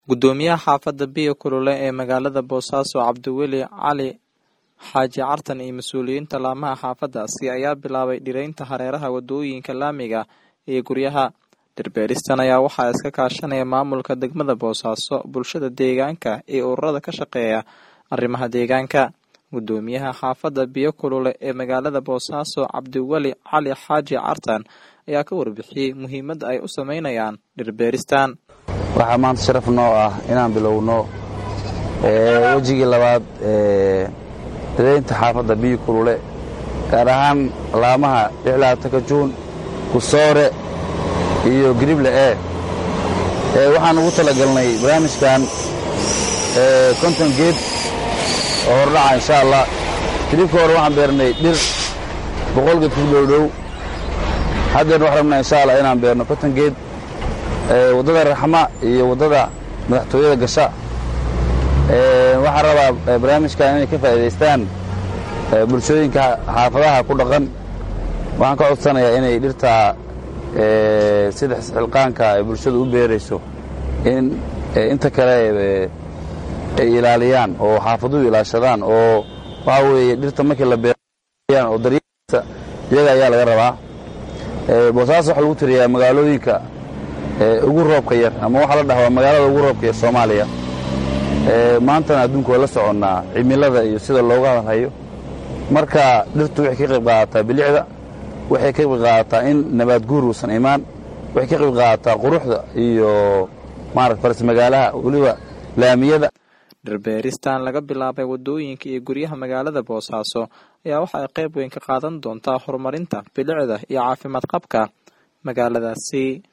gudoomiyaha xaafadda biyo kulule ee magaalada boosaaso cabdiweli cali xaaji cartan iyo mas-uuliyiinta laamaha xaafadaasi ayaa bilaabay dhireynta hareeraha wadooyinka laamiga iyo guryaha dhirbeeristan ayaa waxaa iska kaashanaya maamulka degmada boosaaso bulshada deegaanka iyo ururada ka shaqeeya arrimaha deegaanka gudoomiyaha xaafadda biyo kulule ee magaalada boosaaso cabdiweli cali xaaji cartan ayaa ka warbixiyey muhiimadda ay u sameynayaan dhirbeeristan waxaa maanta sharaf noo ah inaan bilowno wejigii labaad ee dadeynta xaafadda biyo kulule gaar ahaan laamaha lixlaatanka juun kusoore iyo girible e waxaan ugu talagalnay barnaamijkan konton geed oo hordhaca insha allah hilibka hore waxaan beernay dhir boqol geed ku dhowdhow haddeerna waxaan rabnaa insha allah inaan beerno konton geed waddada raxma iyo waddada madaxtooyada gasha waxaan rabaa barnaamijkan inay ka faa'iidaystaan bulshooyinka xaafadaha ku dhaqan waxaan ka codsanayaa inay dhirtaa sida xilqaanka ay bulshadu u beerayso in inta kale ay ilaaliyaan oo xaafaduhu ilaashadaan oo waxaa weeye dhirta markii la beerayaan oo daryeelkiisa iyaga ayaa laga rabaa boosaaso waxaa lagu tiriyaa magaalooyinka ugu roobka yar ama waxaa la dhahaa magaalada ugu roobka yar soomaaliya maantana adduunka waa la soconnaa cimilada iyo sida looga hadalhayo marka dhirtu waxay ka qayb qaadataa bilicda waxay ka qayb qaadataa in nabaad guur uusan imaan waxay ka qayb qaadataa quruxda iyo maarata faras magaalaha weliba laamiyada dhirbeeristan laga bilaabay wadooyinka iyo guryaha magaalada boosaaso ayaa waxa ay qayb weyn ka qaadan doontaa horumarinta bilicda iyo caafimaad qabka magaaladaasi